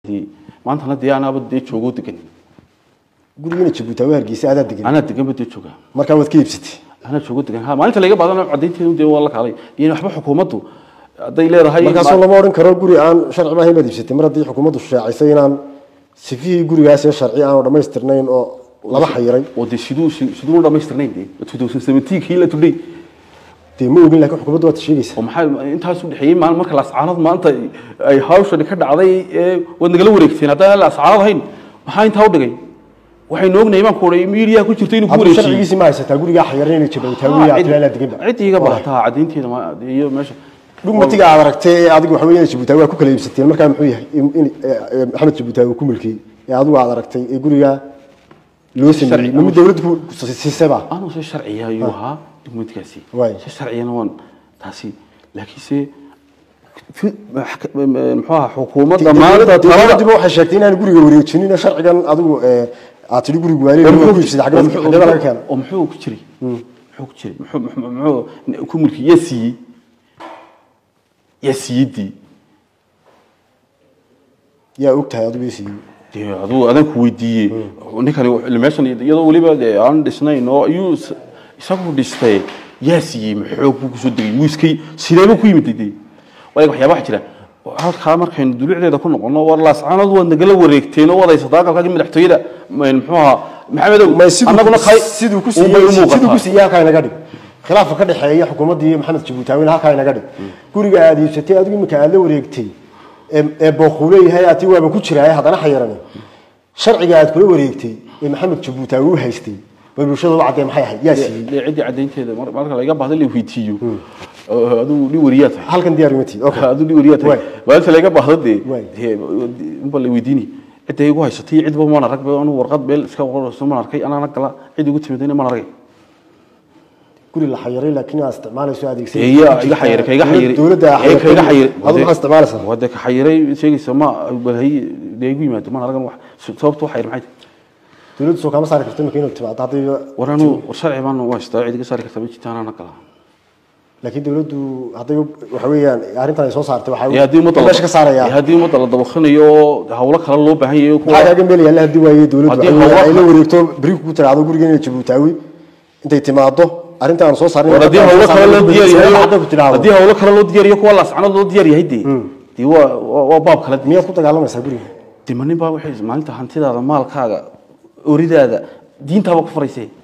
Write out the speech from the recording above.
dee maantana dee anaaba dee joogo degan gurigiina jabuuti waa hargeysa adaa degan anaa deganba dee jooga markaa waad ka iibsatay anaa joogo degan ha maalinta laga baadana cadaynteedu dee waa la kaalay iyo waxba xukuumaddu hadday leedahay markaasoo lama odhan karo guri aan sharci maahayn baad iibsatay mar haddii xukuumaddu shaacisay inaan sifihii gurigaas ee sharci aanu dhammaystirnayn oo laba xayiray oo dee siduu siduu dhamaystirnayn dee 2017 kii la tudhay dee ma ogin laakiin xukuumaddu waad sheegaysaa oo maxaa intaas u dhexeeyey maalin marka laascaanood maanta ay hawshani ka dhacday ee waad nagala wareegteen haddaan laascaanood ahayn maxaa intaa u dhigay waxaynu ognahay baan ku odhay miidiyaha ku jirta inuu ku hadduu wareejiyey sharcigiisii ma haysataa gurigaa xayiran inay jabuutaa gurigaa atilaanaa deganba cid iga baahataa cadaynteeda ma- iyo meesha dhugmatiga aad aragtay ee adigu waxa weeye jabuutaa waa ku kala iibsateen markaa muxuu yahay in in- ee- ee maxamed jabuutaa uu ku milkiyey ee adigu aad aragtay ee gurigaa loo sameeyey Sharci- mama dawladdu ku siisaba anuu se sharciya ayuu ahaa dukumentkaasi Waay. se sharciyana waan taasi laakiinse fi- maxka- muxuu ahaa xukuumadda maanta talada dawladdiba waxay sheegtay inaan guriga wareejinin oo sharcigan adigu ee, aad tidhi guriga waa leeyahay waa ku iibsaday xagee xagee baa laga keenay oo muxuu ku jiray muxuu ku jiray muxuu muxuu- muxuu ku mulki yaa siiyey yaa siiyey yaa og tahay adigu isiiyey dee aduu adan ku weydiiyey ninkani wuxuu- meeshan iyadoo weliba dee aan dhisnayn oo ayuu is- isagu dhistay yaa siiyey maxoog buu kusoo degay wiiskay sideebuu ku yimid dee waayo waxyaaba waxa jira halkaa markaynu dulucdeeda ku noqono war laascaanood waad nagala wareegteen oo wadaysataa galkaagii madaxtooyada m- muxuu ahaa maxamedow ma siduu annaguna kay siduu ku unbay u siiyey siduu ku muuqataa siiyey halkaa inaga dhig khilaafka ka dhexeeya xukuumadda iyo maxamed jabuutaawina halkaa inaga dhig guriga aad iibsatay adigu iminka aad la wareegtay ee ee booquu leeyahay ati waaba ku jiraaye haddana xayirani sharciga aad kula wareegtay ee maxamed jabuutaawi u haystay bay bulshada u caddee maxay ahayd yaa siiyey dee ciddii caddaynteeda mar- marka laga baahda la weydiiyo oo aduu dhi wariyaa tahay halkan diyaar uma tiid okay aduu dhi wariyaa tahay Waay. maalinta laga baahda dee Waay. dee unba la weydiini cidda igu haysatay cidba maan arag ba anu warqad meel iska qorayso maan arkay anaana gala cid igu timidayna maan aragay guri la xayiray laakiin aad isticmaalayso adeegsan Ee, yaa iga xayiray ka iga xayiray dowladda ee ka iga xayiray adigu maxaa isticmaalaysaa waa dee ka xayiray sheegaysa ma balhay dee igu yimaado maan aragan wax sababta wax xayir maxay tahay dowladdu soo kama saari karto iminka inuu timaado haddii war anu war sharci baan waa haystaa cid iga saari karta ma jirta anaana gala laakiin dowladdu hadday waxa weeyaan arrintan ay soo saartay waxaa ee haddii ummadda la- meesha ka saaraya ee haddii ummadda la dabaqanayo oo hawlo kale loo baahan yahay kuwa maxaa kaaga meel yaalla haddii waaye dowladdu Haddii ay hawlo ay la kale- wareegto beriku ku tiraahdo gurigeena jabuutaawi intay timaado arrinta aan soo saarin war haddii hawlo kale loo diyaar yahay hadday ku tiraahdo haddii hawlo kale loo diyaar yahay kuwa laascanood loo diyaar yahay dee dee waa waa waa baab kale miyaad ku dagaalamaysaa guriga dee ma nin baa waxay maalinta hantidaada maalkaaga oridaada diintaaba ku faraysay